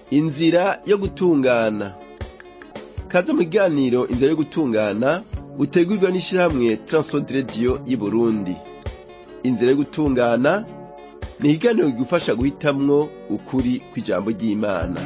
inzira yo gutungana kaze mu kiganiro inzira yo gutungana utegurwa n'ishirahamwe Transworld Radio y'Uburundi inzira yo gutungana ni ikiganiro kigufasha guhitamwo ukuri kw'ijambo ry'Imana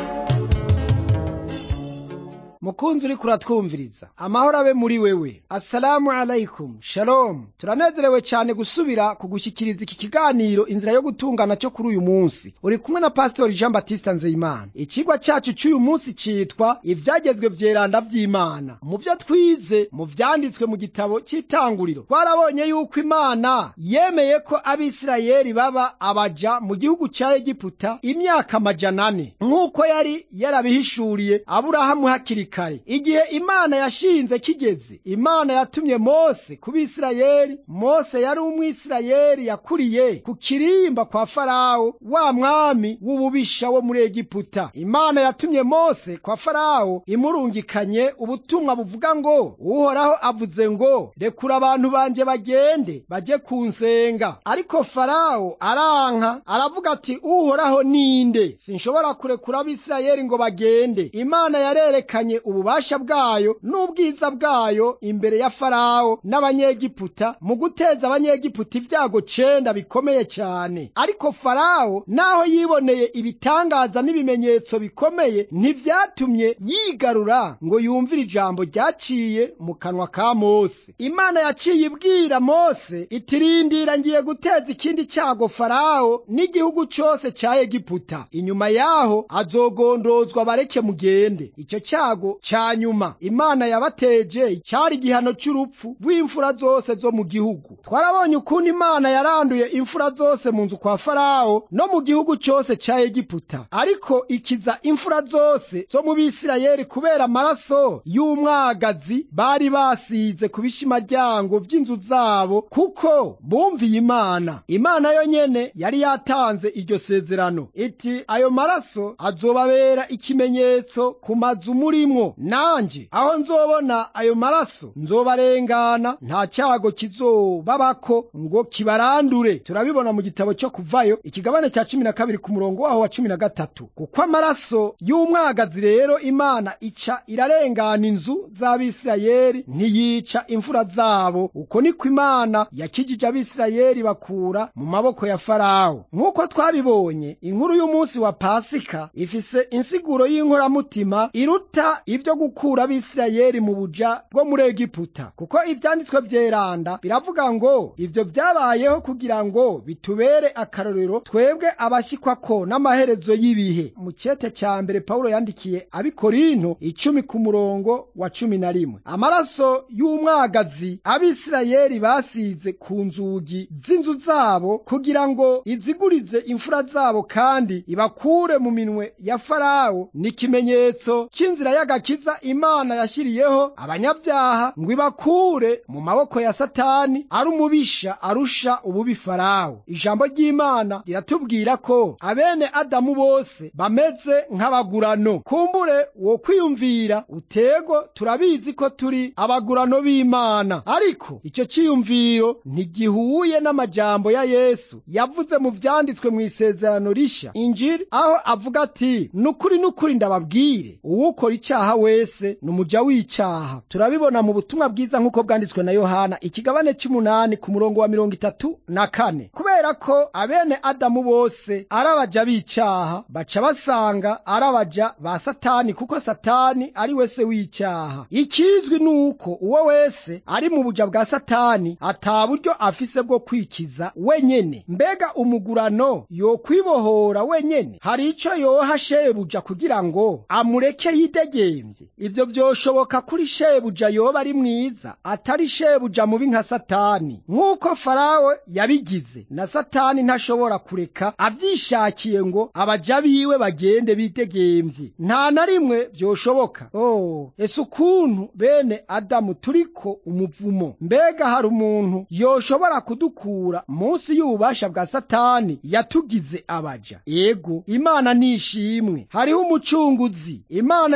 mukunzi uriko uratwumviriza amahoro abe muri wewe assalamu alaikum shalom turanezerewe cyane gusubira kugushyikiriza iki kiganiro inzira yo gutungana cyo kuri uyu munsi uri kumwe na pastori jean batiste nzeyimana ikigwa cyacu cy'uyu munsi cyitwa ibyagezwe vyeranda vy'imana mu byo twize mu vyanditswe mu gitabo cy'itanguriro twarabonye yuko imana yemeye ko abisirayeli baba abaja mu gihugu cya egiputa imyaka amajana ane nk'uko yari yarabihishuriye aburahamu hakiri kare igihe imana yashinze kigeze imana yatumye mose ku bisirayeli mose yari umwisirayeli yakuriye ku kirimba kwa farawo wa mwami w'ububisha wo muri egiputa imana yatumye mose kwa farawo imurungikanye ubutumwa buvuga ngo uhoraho avuze ngo rekura abantu banje bagende baje kunsenga ariko farawo aranka aravuga ati uhoraho ninde sinshobora kurekura abisirayeli ngo bagende imana yarerekanye ububasha bwayo n'ubwiza bwayo imbere ya farawo n'abanyegiputa mu guteza abanyegiputa ibyago cenda bikomeye cyane ariko farawo naho yiboneye ibitangaza n'ibimenyetso bikomeye ntivyatumye yigarura ngo yumvire ijambo ryaciye mu kanwa ka mose imana yaciye ibwira mose itirindira ngiye guteza ikindi cyago farawo n'igihugu cose ca egiputa inyuma yaho azogondozwa bareke mugende icyo cyago cya nyuma imana yabateje cyari igihano cy'urupfu rw'imfura zose zo mu gihugu twarabonye ukuntu imana yaranduye imfura zose mu nzu kwa farawo no mu gihugu cyose cya egiputa ariko ikiza imfura zose zo mu bisirayeli kubera amaraso y'umwagazi bari basize ku bishimaryango by'inzu zabo kuko bumviye imana imana yo nyene yari yatanze iryo sezerano iti ayo maraso azobabera ikimenyetso ku mazu murimwo nanje aho nzobona ayo maraso nzobarengana nta cyago kizobabako ngo kibarandure turabibona mu gitabo cyo kuvayo ikigabane cya cumi na kabiri ku murongo waho wa cumi na gatatu kuko amaraso y'umwagazi rero imana ica irarengana inzu z'abisirayeli ntiyica imfura zabo uko niko imana yakijije abisirayeli bakura mu maboko ya farawo nk'uko twabibonye inkuru y'umunsi wa pasika ifise insiguro y'inkoramutima iruta ibyo gukura abisirayeli mu buja bwo muri egiputa kuko ivyanditswe vyeranda biravuga ngo ivyo vyabayeho kugira ngo bitubere akarorero twebwe abashikwako n'amaherezo y'ibihe mu cete ca mbere pawulo yandikiye abikorinto icumi ku murongo wa cumi na rimwe amaraso y'umwagazi abisirayeli basize ku nzugi z'inzu zabo kugira ngo izigurize imfura zabo kandi ibakure mu minwe ya farawo ni ikimenyetso c'inzira y'agakiza imana yashyiriyeho abanyabyaha ngo ibakure mu maboko ya satani ari umubisha arusha ububi farawo ijambo ry'imana riratubwira ko abene adamu bose bameze nk'abagurano kumbure wo kwiyumvira utego turabizi ko turi abagurano b'imana ariko icyo cyiyumviro ntigihuye n'amajambo ya yesu yavuze mu vyanditswe mu isezerano rishya injiri aho avuga ati nukuri nukuri ndababwire uwukora icyaha wese ni umuja w'icyaha turabibona mu butumwa bwiza nk'uko bwanditswe na yohana ikigabane cy'umunani ku murongo wa mirongo itatu na kane kubera ko abene adamu bose ari abaja b'icyaha baca basanga ari abaja ba satani kuko satani ari wese w'icyaha ikizwi ni uko uwo wese ari mu buja bwa satani ata buryo afise bwo kwikiza wenyene mbega umugurano yokwibohora wenyene hari ico yoha shebuja kugira ngo amureke yidegembye ivyo vyoshoboka kuri shebuja yoba ari mwiza atari shebuja mubi nka satani nk'uko farawo yabigize na satani ntashobora kureka avyishakiye ngo abaja biwe bagende bidegembye nta na rimwe vyoshoboka oh ese ukuntu bene adamu turiko umuvumo mbega hari umuntu yoshobora kudukura munsi y'ububasha bwa satani yatugize abaja yego imana nishimwe hariho umucunguzi imana yaturungikiye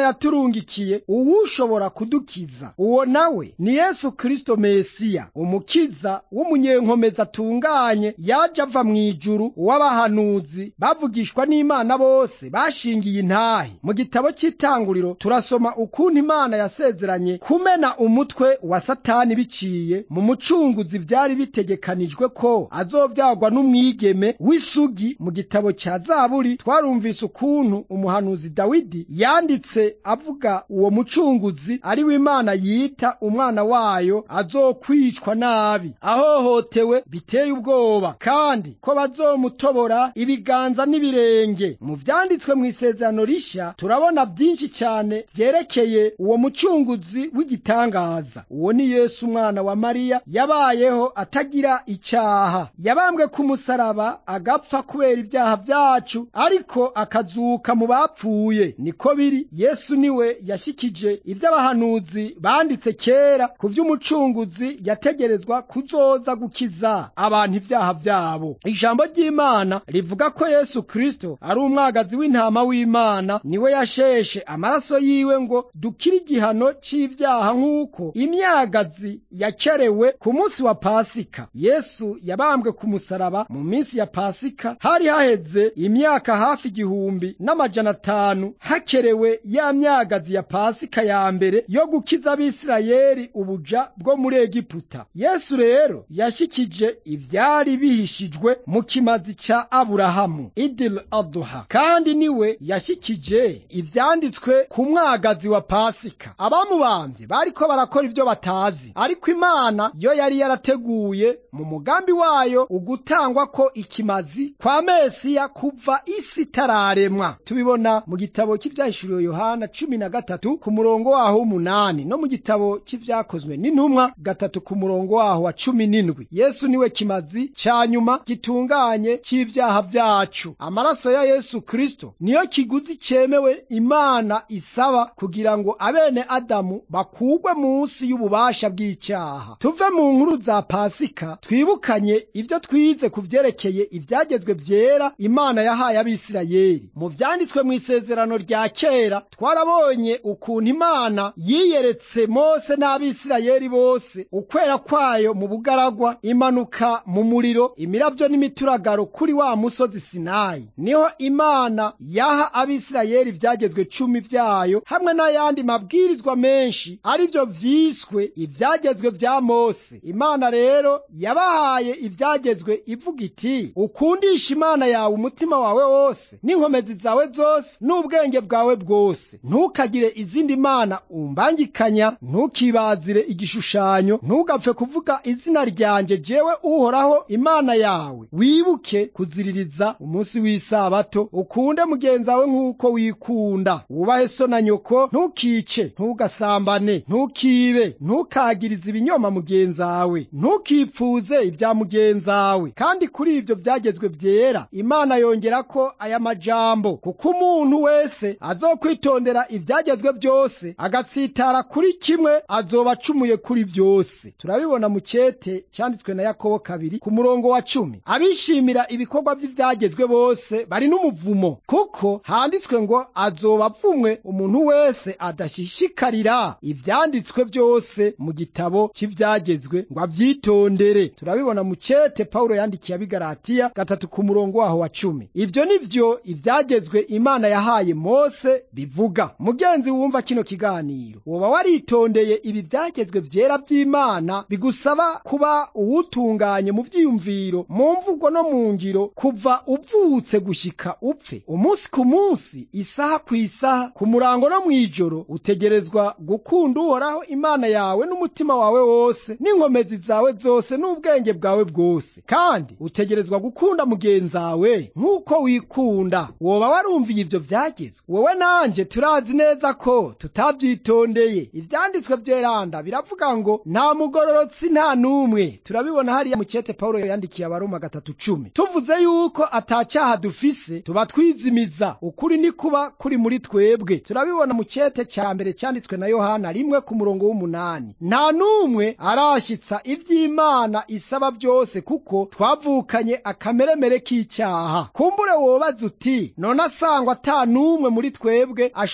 yaturungikiye uwushobora kudukiza uwo nawe ni yesu kristo mesiya umukiza w'umunyenkomezi atunganye yaje ava mu ijuru w'abahanuzi bavugishwa n'imana bose bashingiye intahe mu gitabo cy'itanguriro turasoma ukuntu imana yasezeranye kumena umutwe wa satani biciye mu mucunguzi byari bitegekanijwe ko azovyagwa n'umwigeme w'isugi mu gitabo cya zaburi twarumvise ukuntu umuhanuzi dawidi yanditse avuga uwo mucunguzi ari we imana yita umwana wayo azokwicwa nabi ahohotewe biteye ubwoba kandi ko bazomutobora ibiganza n'ibirenge mu vyanditswe mu isezerano rishya turabona byinshi cyane vyerekeye uwo mucunguzi w'igitangaza uwo ni yesu umwana wa mariya yabayeho atagira icyaha yabambwe ku musaraba agapfa kubera ibyaha byacu ariko akazuka mu bapfuye niko biri yesu niwe yashikije iby'abahanuzi banditse kera ku vy'umucunguzi yategerezwa kuzoza gukiza abantu ibyaha byabo ijambo ry'imana rivuga ko yesu kristo ari umwagazi w'intama w'imana niwe yasheshe amaraso yiwe ngo dukire igihano c'ivyaha nk'uko imyagazi yakerewe ku munsi wa pasika yesu yabambwe ku musaraba mu minsi ya pasika hari haheze imyaka hafi igihumbi n'amajana atanu hakerewe ya myagazi ya pasika ya mbere yo gukiza abisirayeli ubuja bwo muri egiputa yesu rero yashikije ivyari bihishijwe mu kimazi ca aburahamu idil aduha kandi niwe yashikije ivyanditswe ku mwagazi wa pasika abamubambye bariko barakora ivyo batazi ariko imana yo yari yarateguye mu mugambi wayo ugutangwa ko ikimazi kwa mesiya kuva isi itararemwa tubibona mu gitabo cy'ivyahishuriwe yohana cumi na gatatu ku murongo waho w'umunani no mu gitabo cy'ivyakozwe n'intumwa gatatu ku murongo waho wa cumi n'indwi yesu niwe kimazi ca nyuma gitunganye c'ivyaha vyacu amaraso ya yesu kristo niyo kiguzi cemewe imana isaba kugira ngo abene adamu bakugwe munsi y'ububasha bw'icyaha tuve mu nkuru za pasika twibukanye ibyo twize ku vyerekeye ivyagezwe vyera imana yahaye abisirayeli mu vyanditswe mu isezerano rya kera twarabonye ukuntu imana yiyeretse mose n'abisirayeli bose ukwera kwayo mu bugaragwa imanuka mu muriro imiravyo n'imituragaro kuri wa musozi sinayi niho imana yaha abisirayeli ivyagezwe cumi vyayo hamwe n'ayandi mabwirizwa menshi arivyo vyiswe ivyagezwe vya mose imana rero yabahaye ivyagezwe ivuga iti ukundisha imana yawe umutima wawe wose n'inkomezi zawe zose n'ubwenge bwawe bwose ntukagire izindi mana umbangikanya ntukibazire igishushanyo ntugapfe kuvuga izina ryanje jewe uhoraho imana yawe wibuke kuziririza umunsi w'isabato ukunde mugenzi wawe nk'uko wikunda wubahe so na nyoko ntukice ntugasambane ntukibe ntukagirize ibinyoma mugenzi wawe ntukipfuze ibya mugenzi wawe kandi kuri ibyo byagezwe byera imana yongera ko aya majambo kuko umuntu wese azokwitondera ibyagezwe byose agatsitara kuri kimwe azoba acumuye kuri byose turabibona mu cyete cyanditswe na yakobo kabiri ku murongo wa cumi abishimira ibikorwa by'ibyagezwe bose bari n'umuvumo kuko handitswe ngo azoba avumwe umuntu wese adashishikarira ibyanditswe byose mu gitabo cy'ibyagezwe ngo abyitondere turabibona mu cyete pawulo yandikiye abigaratiya gatatu ku murongo waho wa cumi ibyo ni byo ibyagezwe imana yahaye mose bivuga mugenzi wumva kino kiganiro woba waritondeye ibi byagezwe byera by'imana bigusaba kuba uwutunganye mu byiyumviro mu mvugo no mu ngiro kuva uvutse gushika upfe umunsi ku munsi isaha ku isaha ku murango no mu ijoro utegerezwa gukunda uhoraho imana yawe n'umutima wawe wose n'inkomezi zawe zose n'ubwenge bwawe bwose kandi utegerezwa gukunda mugenzi wawe nk'uko wikunda woba warumviye ibyo byagezwe wowe nanjye turazi neza ko tutabyitondeye ibyanditswe byeranda biravuga ngo nta mugororotsi nta n'umwe turabibona hariya mu cyete pawulo yandikiye abaroma gatatu cumi tuvuze yuko atacyaha dufise tuba twizimiza ukuri ni kuba kuri muri twebwe turabibona mu cyete cya mbere cyanditswe na yohana rimwe ku murongo w'umunani nta n'umwe arashyitsa iby'imana isaba byose kuko twavukanye akameremere k'icyaha kumbure wobaza uti none asangwa ata n'umwe muri twebwe ashobora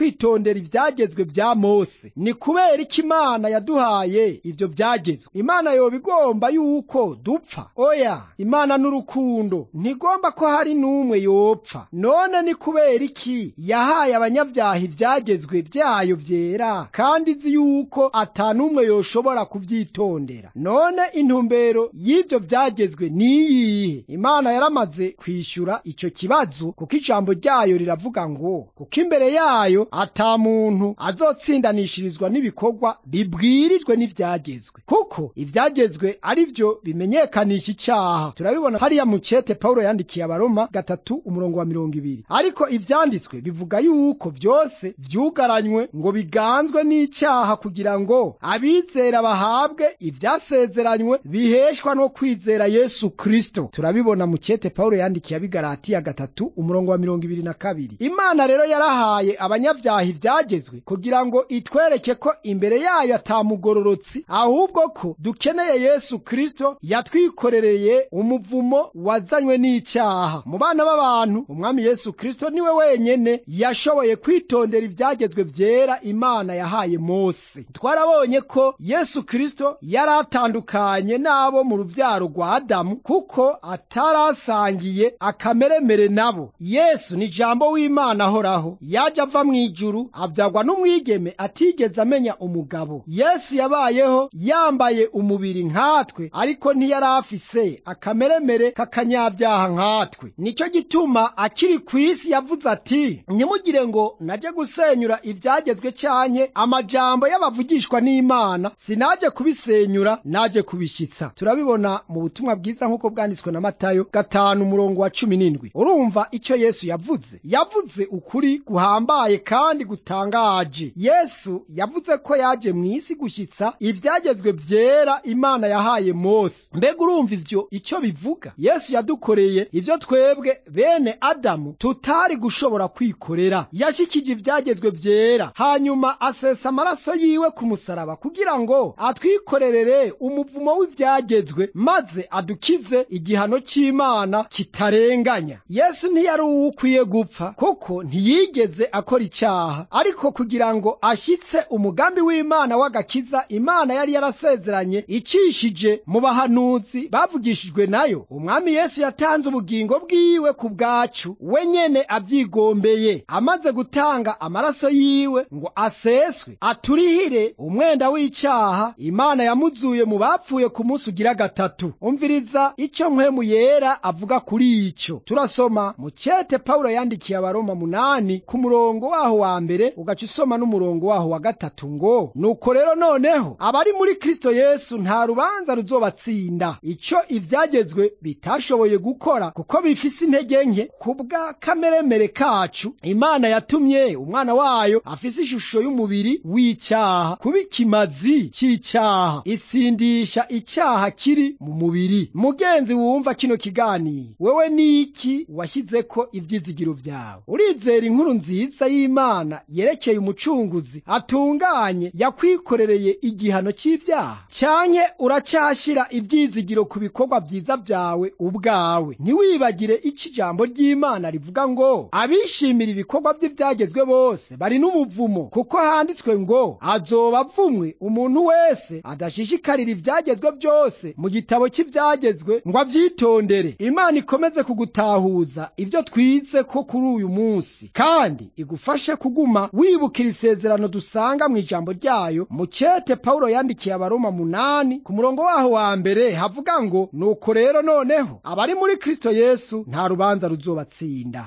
kwitondera ibyagezwe bya mose ni kubera iki imana yaduhaye ibyo byagezwe imana yoba igomba yuko dupfa oya imana n'urukundo ntigomba ko hari n'umwe yopfa none ni kubera iki yahaye abanyabyaha ibyagezwe byayo byera kandi izi yuko atanumwe yoshobora kubyitondera none intumbero y'ibyo byagezwe niyihe imana yaramaze kwishyura icyo kibazo kuko ijambo ryayo riravuga ngo kuko imbere yayo ata muntu azotsindanishirizwa n'ibikorwa bibwirijwe n'ibyagezwe kuko ibyagezwe ari byo bimenyekanisha icyaha turabibona hariya mu cete pawulo yandikiye abaroma gatatu umurongo wa mirongo ibiri ariko ibyanditswe bivuga yuko byose byugaranywe ngo biganzwe n'icyaha kugira ngo abizera bahabwe ibyasezeranywe biheshwa no kwizera yesu kristo turabibona mu cete pawulo yandikiye abigaratiya gatatu umurongo wa mirongo ibiri na kabiri imana rero yarahaye abanyabyaha ibyagezwe kugira ngo itwereke ko imbere yayo atamugororotsi ahubwo ko dukeneye yesu kristo yatwikorereye umuvumo wazanywe n'icyaha mu bana b'abantu umwami yesu kristo niwe wenyene yashoboye kwitondera ibyagezwe byera imana yahaye mose twarabonye ko yesu kristo yari atandukanye n'abo mu rubyaro rwa adamu kuko atarasangiye akameremere nabo yesu ni jambo w'imana ahoraho yaje ava mu ijuru abyagwa n'umwigeme atigeze amenya umugabo yesu yabayeho yambaye umubiri nkatwe ariko ntiyari afise akameremere k'akanyabyaha nkatwe nicyo gituma akiri ku isi yavuze ati ntimugire ngo naje gusenyura ibyagezwe cyanke amajambo y'abavugishwa n'imana sinaje kubisenyura naje kubishyitsa turabibona mu butumwa bwiza nk'uko bwanditswe na matayo gatanu umurongo wa cumi n'indwi urumva icyo yesu yavuze yavuze ukuri guhambaye kandi gutangaje yesu yavuze ko yaje mu isi gushyitsa ibyagezwe byera imana yahaye mose mbega urumva ivyo icyo bivuga yesu yadukoreye ivyo twebwe bene adamu tutari gushobora kwikorera yashikije ibyagezwe byera hanyuma asesa amaraso yiwe ku musaraba kugira ngo atwikorerere umuvumo w'ibyagezwe maze adukize igihano cy'imana kitarenganya yesu ntiyari uwo ukwiye gupfa kuko ntiyigeze akora icyaha ariko kugira ngo ashyitse umugambi w'imana w'agakiza imana yari yarasezeranye icishije mu bahanuzi bavugishijwe nayo umwami yesu yatanze ubugingo bwiwe ku bwacu we nyene abyigombeye amaze gutanga amaraso yiwe ngo aseswe aturihire umwenda w'icyaha imana yamuzuye mu bapfuye ku munsi ugira gatatu umviriza icyo mpwemu yera avuga kuri icyo turasoma mu cyete pawulo yandikiye abaroma munani ku murongo waho wa mbere ugaca usoma n'umurongo waho wa gatatu ngo nuko rero noneho abari muri kristo yesu nta rubanza ruzobatsinda icyo ibyagezwe bitashoboye gukora kuko bifise intege nke ku bwa kameremere kacu imana yatumye umwana wayo afise ishusho y'umubiri w'icyaha kuba ikimazi cy'icyaha itsindisha icyaha kiri mu mubiri mugenzi wumva kino kiganiro wewe ni iki washyize ko ibyizigiro byawe urizera inkuru nziza y'imana yerekeye umucunguzi atunganye yakwikorereye igihano cy'ibyaha cyanke uracyashyira ibyizigiro ku bikorwa byiza byawe ubwawe ntiwibagire icyo ijambo ry'imana rivuga ngo abishimira ibikorwa bye byagezwe bose bari n'umuvumo kuko handitswe ngo azoba avumwe umuntu wese adashishikarira ibyagezwe byose mu gitabo cy'ibyagezwe ngo abyitondere imana ikomeze kugutahuza ibyo twize ko kuri uyu munsi kandi igufashe kuguma wibukira isezerano dusanga mu ijambo ryayo mu cyete pawulo yandikiye abaroma munani ku murongo waho wa mbere havuga ngo nuko rero noneho abari muri kristo yesu nta rubanza ruzobatsinda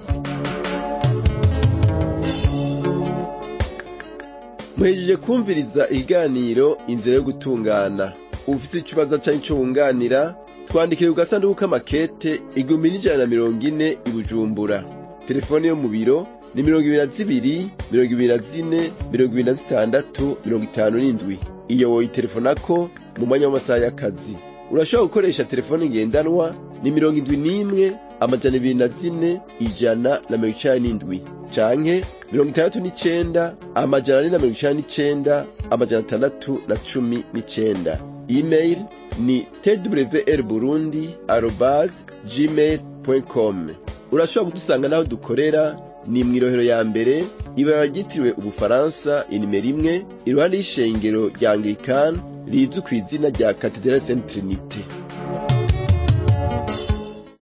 muhejeje kumviriza ikiganiro inzira yo gutungana ufite ikibazo cyangwa icyo wunganira twandikire ku gasanduku k'amakete igihumbi n'ijana na mirongo ine i bujumbura telefone yo mu biro ni mirongo ibiri na zibiri mirongo ibiri na zine mirongo ibiri na zitandatu mirongo itanu n'indwi iyo woyitelefonako mu mwanya w'amasaha y'akazi urashobora gukoresha telefone ngendanwa ni mirongo indwi n'imwe amajana ibiri na zine ijana na mirongo icenda n'indwi canke mirongo itandatu n'icenda amajana ane na mirongo icenda n'icenda amajana atandatu na cumi n'icenda email ni twr burundi arobas gmail com urashobora kudusanga n'aho dukorera ni mw'irohero ya mbere ibara ryitiriwe ubufaransa inimero imwe iruhande y'ishengero rya anglikani rizwi ku izina rya katedrale sainte trinite